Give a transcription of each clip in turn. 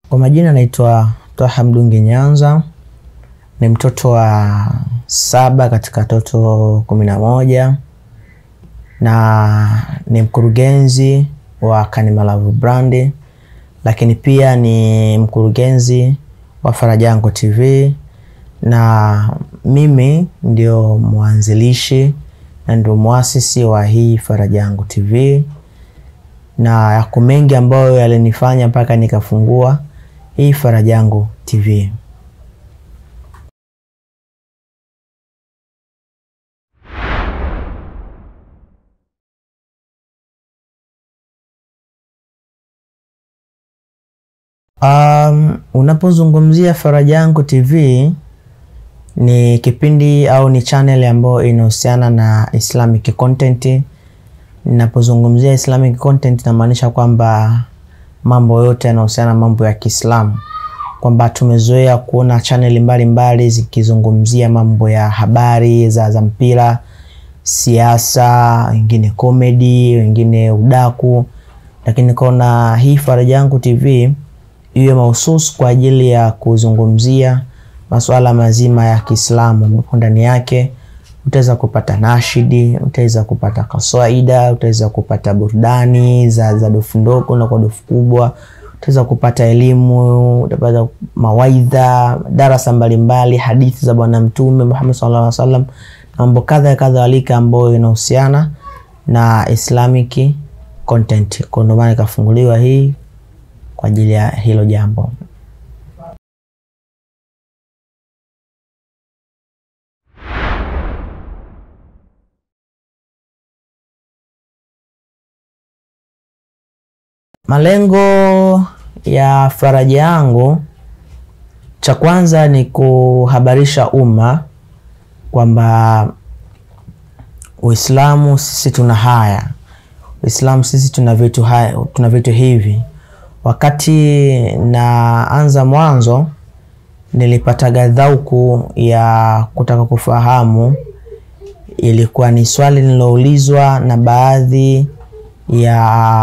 Kwa majina naitwa Twaha Mdungi Nyanza, ni mtoto wa saba katika watoto kumi na moja na ni mkurugenzi wa Kanimalavu Brand, lakini pia ni mkurugenzi wa Farajango TV na mimi ndio mwanzilishi na ndio mwasisi wa hii Farajango TV na yako mengi ambayo yalinifanya mpaka nikafungua hii Farajango TV. Um, unapozungumzia Farajango TV ni kipindi au ni channel ambayo inahusiana na Islamic content. Ninapozungumzia Islamic content namaanisha kwamba mambo yote yanahusiana na mambo ya Kiislamu, kwamba tumezoea kuona channel mbalimbali zikizungumzia mambo ya habari za, za mpira, siasa, wengine comedy, wengine udaku, lakini kaona hii Farajango TV iwe mahususi kwa ajili ya kuzungumzia masuala mazima ya Kiislamu ambapo ndani yake utaweza kupata nashidi, utaweza kupata kaswaida, utaweza kupata burudani za, za dofu ndogo na kwa dofu kubwa, utaweza kupata elimu, utapata mawaidha, darasa mbalimbali, hadithi za Bwana Mtume Muhammad sallallahu alaihi wasallam, mambo kadha kadha walika ambayo inahusiana na Islamic content. Kwa ndio maana ikafunguliwa hii kwa ajili ya hilo jambo. Malengo ya Farajango, cha kwanza ni kuhabarisha umma kwamba Uislamu sisi tuna haya, Uislamu sisi tuna vitu haya, tuna vitu hivi. Wakati naanza mwanzo, nilipata dhauku ya kutaka kufahamu, ilikuwa ni swali lililoulizwa na baadhi ya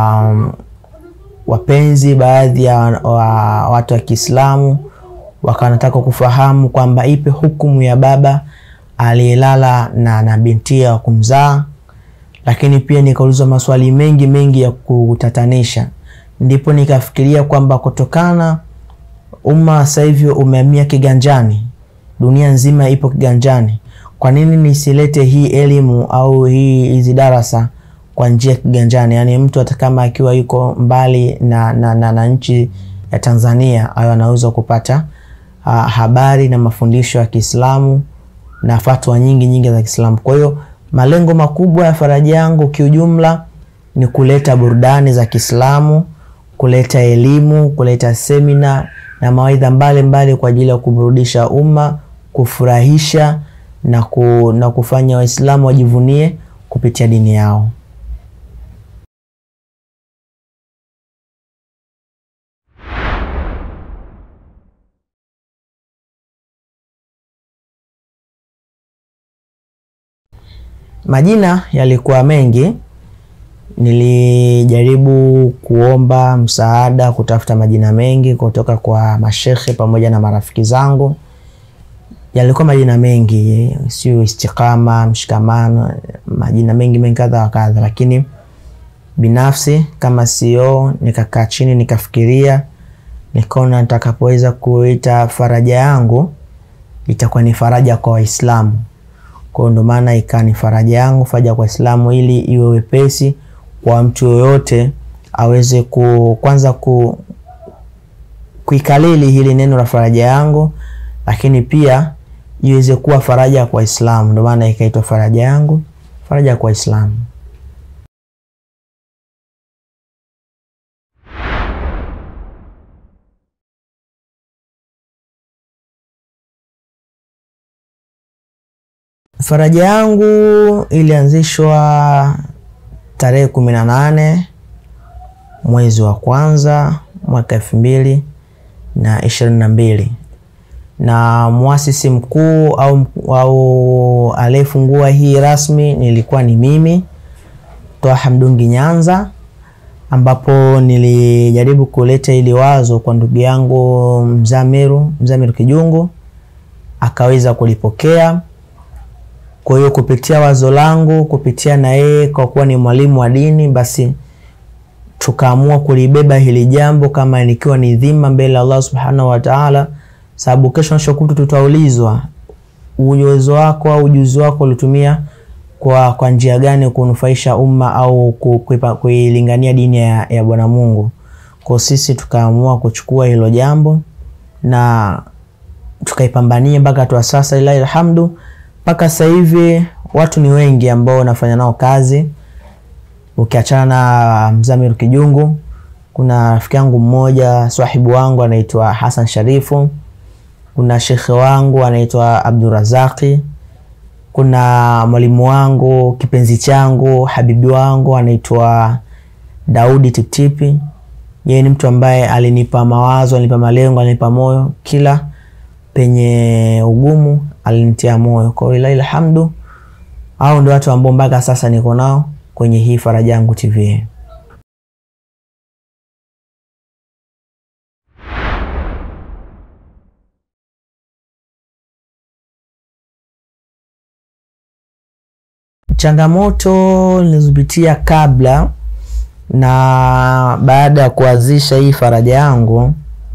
wapenzi baadhi ya wa, watu wa Kiislamu wakawa wanataka kufahamu kwamba ipe hukumu ya baba aliyelala na, na bintia wa kumzaa, lakini pia nikaulizwa maswali mengi mengi ya kutatanisha. Ndipo nikafikiria kwamba kutokana umma sasa hivi umehamia kiganjani, dunia nzima ipo kiganjani, kwa nini nisilete hii elimu au hii hizi darasa kwa njia ya kiganjani, yaani mtu hata kama akiwa yuko mbali na, na, na, na nchi ya Tanzania ayo anaweza kupata uh, habari na mafundisho ya Kiislamu na fatwa nyingi nyingi za Kiislamu. Kwa hiyo malengo makubwa ya Farajango kiujumla ni kuleta burudani za Kiislamu, kuleta elimu, kuleta semina na mawaidha mbalimbali kwa ajili ya kuburudisha umma, kufurahisha na, ku, na kufanya Waislamu wajivunie kupitia dini yao. Majina yalikuwa mengi, nilijaribu kuomba msaada kutafuta majina mengi kutoka kwa mashekhe pamoja na marafiki zangu. Yalikuwa majina mengi, sio Istiqama, Mshikamano, majina mengi mengi kadha wa kadha, lakini binafsi kama CEO nikakaa chini nikafikiria, nikaona nitakapoweza kuita faraja yangu itakuwa ni faraja kwa Waislamu kwa ndo maana ikaa ni faraja yangu faraja kwa Islamu, ili iwe wepesi kwa mtu yoyote aweze ku, kwanza ku, kuikalili hili neno la faraja yangu, lakini pia iweze kuwa faraja kwa Islamu. Ndo maana ikaitwa faraja yangu faraja kwa Islamu. Faraja yangu ilianzishwa tarehe kumi na nane mwezi wa kwanza mwaka elfu mbili na ishirini na mbili na mwasisi mkuu au, au aliyefungua hii rasmi nilikuwa ni mimi Twaha Mdungi Nyanza, ambapo nilijaribu kuleta ili wazo kwa ndugu yangu Mzamiru Mzamiru Kijungu akaweza kulipokea. Kwa hiyo kupitia wazo langu, kupitia na yeye kwa kuwa ni mwalimu wa dini, basi tukaamua kulibeba hili jambo kama likiwa ni dhima mbele ya Allah subhanahu wa ta'ala, sababu kesho na kesho tutaulizwa uwezo wako au ujuzi wako ulitumia kwa, kwa njia gani kunufaisha umma au kuilingania dini ya, ya Bwana Mungu. Kwa sisi tukaamua kuchukua hilo jambo na tukaipambania mpaka tu sasa, ilahi alhamdu, mpaka sasa hivi watu ni wengi ambao nafanya nao kazi. Ukiachana na Mzamiru Kijungu, kuna rafiki yangu mmoja swahibu wangu anaitwa Hassan Sharifu, kuna shekhe wangu anaitwa Abdurazaki kuna mwalimu wangu kipenzi changu habibi wangu anaitwa Daudi Tiptipi. Yeye ni mtu ambaye alinipa mawazo, alinipa malengo, alinipa moyo, kila penye ugumu alinitia moyo. Kwa hiyo ilahi alhamdu, hao ndio watu ambao mpaka sasa niko nao kwenye hii Faraja Yangu TV. Changamoto nilizopitia kabla na baada ya kuanzisha hii Faraja Yangu,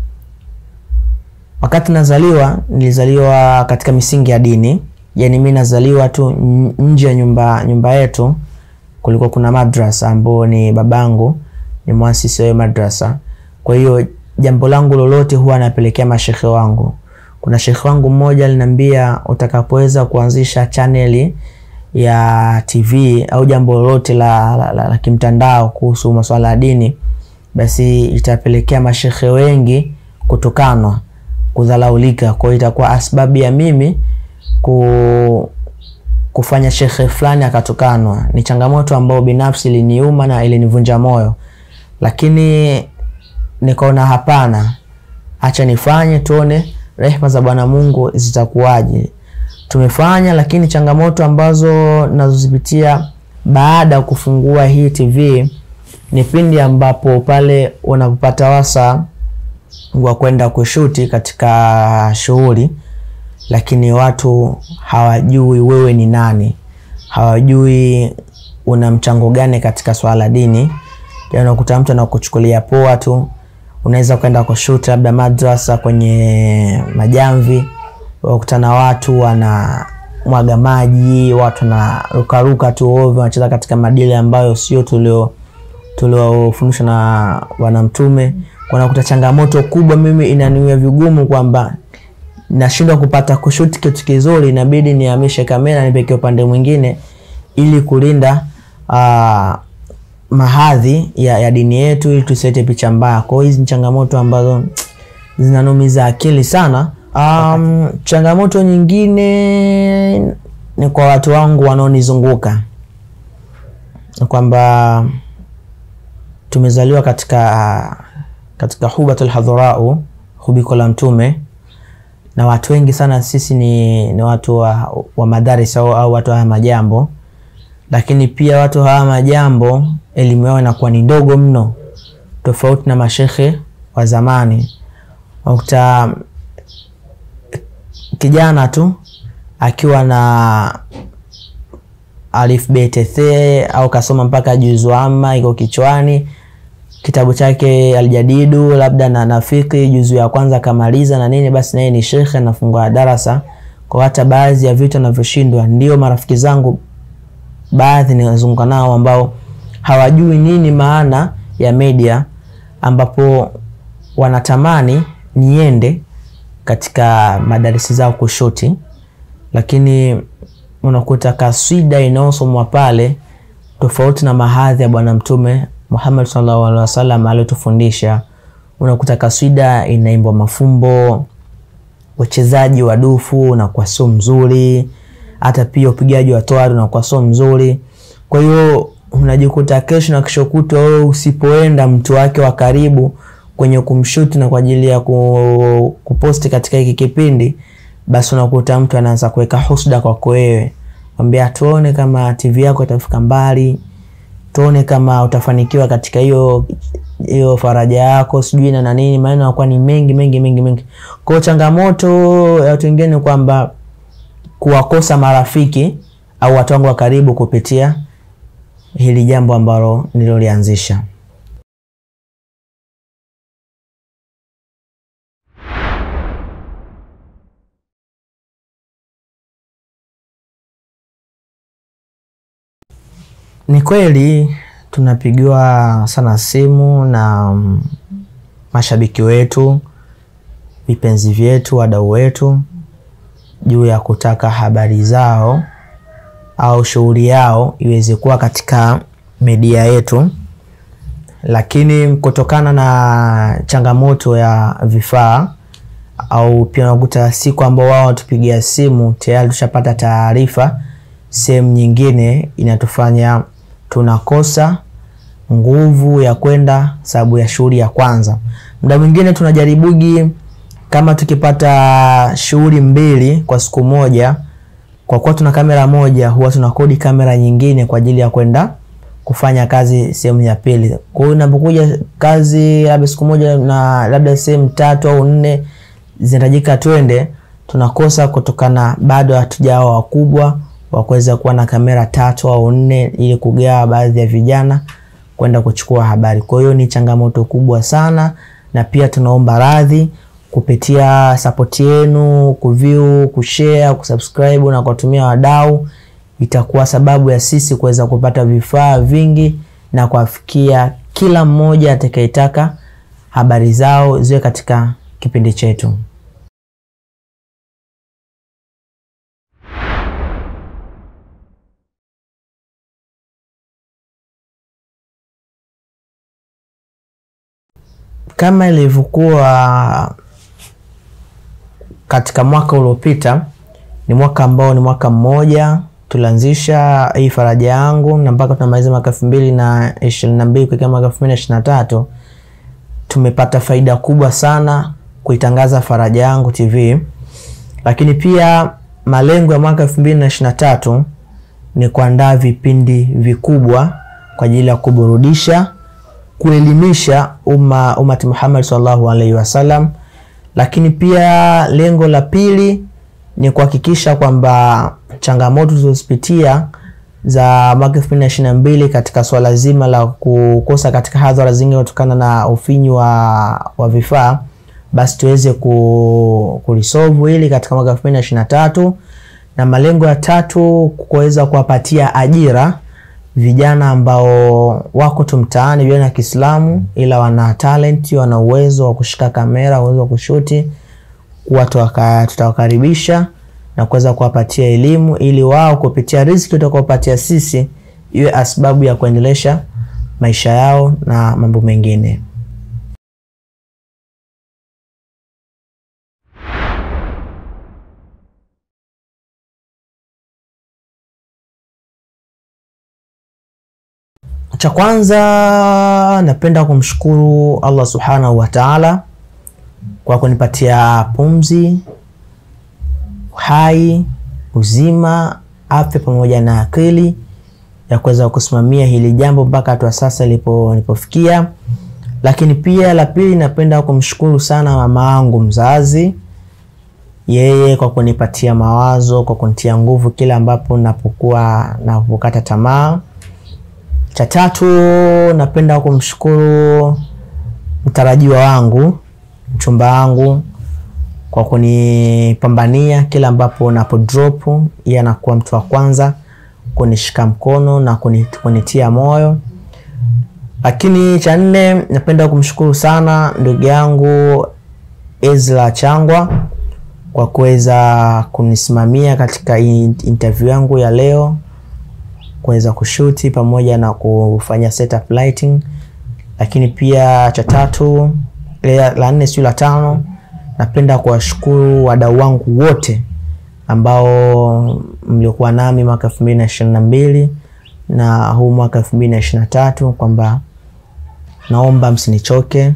wakati nazaliwa, nilizaliwa katika misingi ya dini, yaani mi nazaliwa tu nje ya nyumba nyumba yetu kulikuwa kuna madrasa ambao ni babangu ni mwasisi wa madrasa. Kwa hiyo jambo langu lolote huwa napelekea mashekhe wangu. Kuna shekhe wangu mmoja aliniambia, utakapoweza kuanzisha chaneli ya TV au jambo lolote la, la, la, la kimtandao kuhusu masuala ya dini, basi itapelekea mashekhe wengi kutukanwa, kudhalaulika. Kwa hiyo itakuwa asbabu ya mimi ku, kufanya shekhe fulani akatukanwa. Ni changamoto ambayo binafsi iliniuma na ilinivunja moyo, lakini nikaona hapana, acha nifanye tuone rehema za Bwana Mungu zitakuwaje. Tumefanya, lakini changamoto ambazo nazozipitia baada ya kufungua hii TV ni pindi ambapo pale unapopata wasa wa kwenda kushuti katika shughuli, lakini watu hawajui wewe ni nani, hawajui una mchango gani katika swala la dini. Unakuta mtu anakuchukulia poa tu. Unaweza kwenda kushuti labda madrasa kwenye majamvi wakutana watu wana mwaga maji, watu na rukaruka tu ovyo, wanacheza katika madili ambayo sio tulio tuliofundishwa na Bwana Mtume. Kunakuta changamoto kubwa, mimi inaniwia vigumu kwamba nashindwa kupata kushuti kitu kizuri, inabidi nihamishe kamera nipeke upande mwingine ili kulinda uh, mahadhi ya, ya dini yetu ili tusilete picha mbaya. Kwa hiyo hizi ni changamoto ambazo zinanumiza akili sana. Um, changamoto nyingine ni kwa watu wangu wanaonizunguka, kwamba tumezaliwa katika katika hubatul hadharau, hubiko la Mtume, na watu wengi sana sisi ni, ni watu wa, wa madaris au, au watu haya majambo, lakini pia watu haya majambo elimu yao inakuwa ni ndogo mno, tofauti na mashekhe wa zamani wakuta kijana tu akiwa na alif bet the au kasoma mpaka juzu amma iko kichwani, kitabu chake aljadidu labda na nafiki juzu ya kwanza kamaliza na nini, basi naye ni shekhe, anafungua darasa kwa hata baadhi ya vitu anavyoshindwa. Ndio marafiki zangu baadhi ninazunguka nao ambao hawajui nini maana ya media, ambapo wanatamani niende katika madarisi zao kushuti, lakini unakuta kaswida inayosomwa pale tofauti na mahadhi ya Bwana Mtume Muhammad sallallahu alaihi wasallam aliyotufundisha. Unakuta kaswida inaimbwa mafumbo, uchezaji wa dufu unakuwa sio mzuri, hata pia upigaji wa toari unakuwa sio mzuri. Kwa hiyo unajikuta kesho na kesho kutwa wewe usipoenda mtu wake wa karibu kwenye kumshuti na kwa ajili ya kuposti katika hiki kipindi, basi unakuta mtu anaanza kuweka husda kwako wewe, kwambia tuone kama TV yako itafika mbali, tuone kama utafanikiwa katika hiyo hiyo faraja yako sijui na na nini maneno yanakuwa ni mengi mengi mengi mengi kwao changamoto ya watu wengine ni kwamba kuwakosa marafiki au watu wangu wa karibu kupitia hili jambo ambalo nililolianzisha ni kweli tunapigiwa sana simu na mm, mashabiki wetu vipenzi vyetu wadau wetu juu ya kutaka habari zao au shughuli yao iweze kuwa katika media yetu lakini kutokana na changamoto ya vifaa au pia unakuta siku ambao wao watupigia simu tayari tushapata taarifa sehemu nyingine inatufanya tunakosa nguvu ya kwenda sababu ya shughuli ya kwanza muda mwingine tunajaribugi kama tukipata shughuli mbili kwa siku moja kwa kuwa tuna kamera moja huwa tunakodi kamera nyingine kwa ajili ya kwenda kufanya kazi sehemu ya pili kwa hiyo inapokuja kazi labda siku moja na labda sehemu tatu au nne zinahitajika twende tunakosa kutokana bado hatujawa wakubwa wa kuweza kuwa na kamera tatu au nne ili kugawa baadhi ya vijana kwenda kuchukua habari kwa hiyo ni changamoto kubwa sana na pia tunaomba radhi kupitia sapoti yenu kuview kushare kusubscribe na kuwatumia wadau itakuwa sababu ya sisi kuweza kupata vifaa vingi na kuwafikia kila mmoja atakayetaka habari zao ziwe katika kipindi chetu kama ilivyokuwa katika mwaka uliopita ni mwaka ambao ni mwaka mmoja tulianzisha hii faraja yangu na mpaka tunamaliza mwaka elfu mbili na ishirini na mbili kuelekea mwaka elfu mbili na ishirini na tatu tumepata faida kubwa sana kuitangaza faraja yangu tv lakini pia malengo ya mwaka elfu mbili na ishirini na tatu ni kuandaa vipindi vikubwa kwa ajili ya kuburudisha kuelimisha umma umati Muhammad sallallahu alaihi wasallam, lakini pia lengo la pili ni kuhakikisha kwamba changamoto tulizozipitia za mwaka elfu mbili na ishirini na mbili katika swala zima la kukosa katika hadhara zingi kutokana na ufinyu wa, wa vifaa basi tuweze ku, kulisolve hili katika mwaka elfu mbili na ishirini na tatu na malengo ya tatu kuweza kuwapatia ajira vijana ambao wako tu mtaani vijana wa Kiislamu ila wana talent, wana uwezo wa kushika kamera, uwezo wa kushuti, kuwa tuwaka- tutawakaribisha na kuweza kuwapatia elimu ili wao kupitia riziki tutakaopatia sisi iwe asbabu ya kuendelesha maisha yao na mambo mengine. Cha kwanza napenda kumshukuru Allah subhanahu wa taala kwa kunipatia pumzi, uhai, uzima, afya pamoja na akili ya kuweza kusimamia hili jambo mpaka hatua sasa lipo nilipofikia. Lakini pia la pili, napenda kumshukuru sana mama yangu mzazi, yeye kwa kunipatia mawazo, kwa kunitia nguvu kila ambapo napokuwa napokata tamaa. Cha tatu napenda kumshukuru mtarajiwa wangu mchumba wangu kwa kunipambania kila ambapo napo drop, yeye anakuwa mtu wa kwanza kunishika mkono na kuni- kunitia moyo. Lakini cha nne napenda kumshukuru sana ndugu yangu Ezra Changwa kwa kuweza kunisimamia katika hii interview yangu ya leo kuweza kushuti pamoja na kufanya setup lighting. Lakini pia cha tatu la la nne sio la tano, napenda kuwashukuru wadau wangu wote ambao mliokuwa nami mwaka elfu mbili na ishirini na mbili na huu mwaka elfu mbili na ishirini na tatu kwamba naomba msinichoke,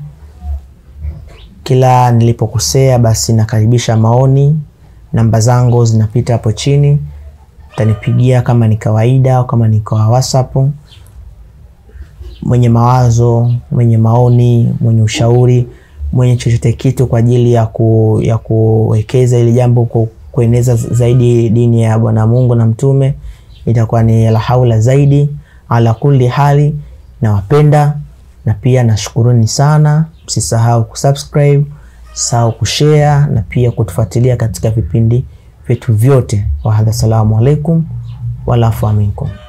kila nilipokosea basi nakaribisha maoni. Namba zangu zinapita hapo chini, utanipigia kama ni kawaida au kama ni kwa WhatsApp. mwenye mawazo, mwenye maoni, mwenye ushauri, mwenye chochote kitu kwa ajili ya, ku, ya kuwekeza ili jambo ku, kueneza zaidi dini ya Bwana Mungu na mtume, itakuwa ni la haula zaidi. Ala kulli hali, nawapenda na pia nashukuruni sana. Msisahau kusubscribe, msisahau kushare na pia kutufuatilia katika vipindi vyetu vyote. Wahadha, salamu alaikum walafu aminkum.